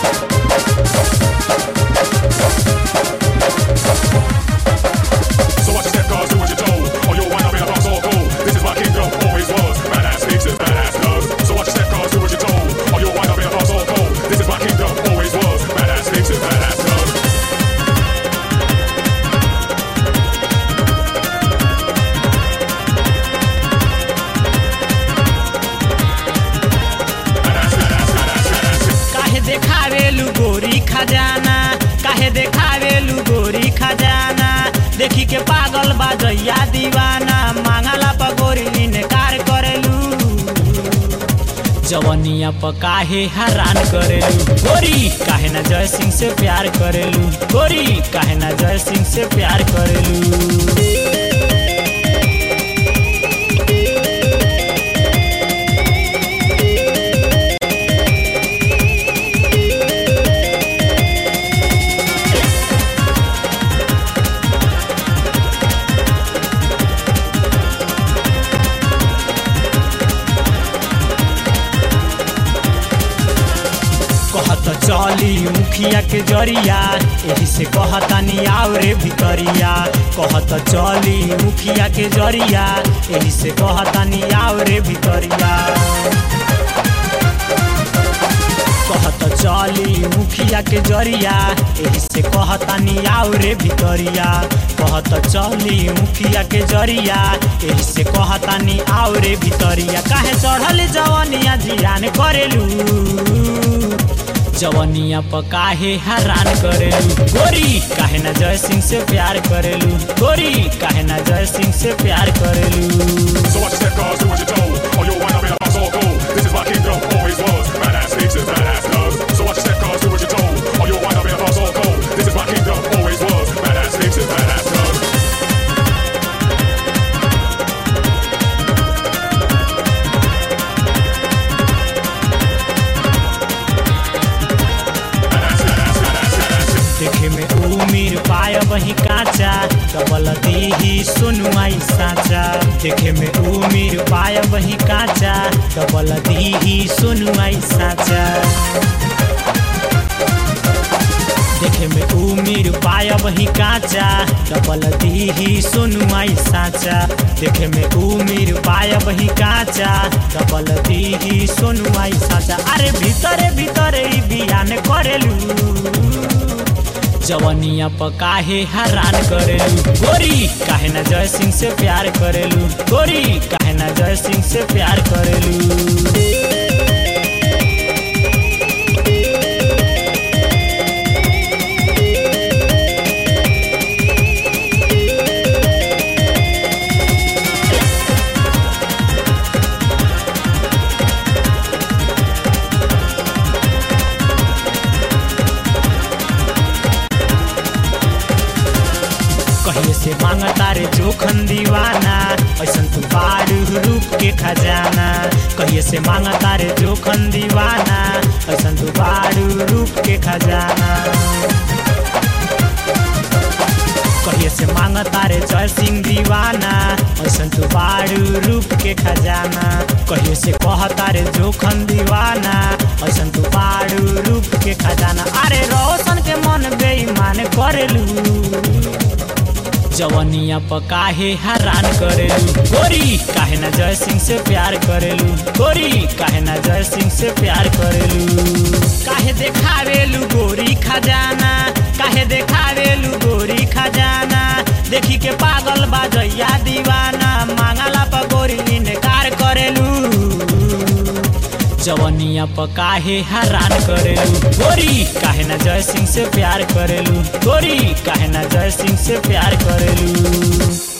So watch your step, cause do what you're told, or you'll wind up in a box all cold. This is my kingdom, always was. Badass speaks and badass does. So watch your step, cause do what you're told, or you'll wind up in a box all cold. This is my kingdom, always was. Badass speaks and badass does. Badass, badass, badass, badass. काहे देखावेलु गोरी खजाना काहे देखावेलु गोरी खजाना देखी के पागल बाजैया दीवाना मांगला पर गोरी इनकार करेलू जवनिया पर काहे हैरान करेलू गोरी काहे ना जय सिंह से प्यार करेलू गोरी काहे ना जय सिंह से प्यार करेलू कहत चली मुखिया के जरिया एही से कहतानी आओ रे भितरिया कहत चली मुखिया के जरिया एही से कहतानी आओ रे भितरिया कहत चली मुखिया के जरिया एही से कहतानी आओ रे भितरिया कहत चली मुखिया के जरिया एही से कहतानी आओ रे भितरिया काहे चढ़ल जवनिया जियान करेलू जवनिया पर काहे हैरान करेलू गोरी काहे ना जय सिंह से प्यार करेलू गोरी काहे ना जय सिंह से प्यार करेलू So watch your step, cause do what you're told, or you'll wind up in a box all cold. This is my kingdom, always was. Badass speaks and badass does. So watch your step, cause do what you're told, or you'll wind up in a box all cold. This is my kingdom, always was. Badass speaks and badass does. Badass, badass, badass, badass. देखे में उमीर पाय वही काचा double दीही सुनवाई साचा देखे में उमीर पाय वही काचा डबल दीही सुनवाई साचा देखे में उमीर पाय वही काचा डबल दीही सुनवाई साचा देखे में उमीर पाय वही काचा डबल दीही सुनवाई साचा अरे भीतरे भीतरे ई बियान करेलू जवनिया पर काहे हैरान करेलू गोरी काहे ना जय सिंह से प्यार करेलू गोरी काहे ना जय सिंह से प्यार करेलू कहिए से मांगता रे जोखन दीवाना ऐसन तू बारू रूप के खजाना कहिए से मांगता रे जोखन दीवाना ऐसन तू बारू रूप के खजाना कहिए से मांगता रे जय सिंह दीवाना ऐसन तू बारू रूप के खजाना कहिए से कहता रे जोखन दीवाना ऐसन तू बारू रूप के खजाना अरे रोशन के मन बेईमान करेलू जवनिया पर काहे हैरान करेलू गोरी काहे ना जय सिंह से प्यार करेलू गोरी काहे ना जय सिंह से प्यार करेलू काहे देखावेलू गोरी खजाना काहे देखावेलू गोरी खजाना देखी के पागल बाजैया दीवाना मांगला पर गोरी इनकार करेलू जवनिया पर काहे हैरान करेलू गोरी काहे ना जय सिंह से प्यार करेलू गोरी काहे ना जय सिंह से प्यार करेलू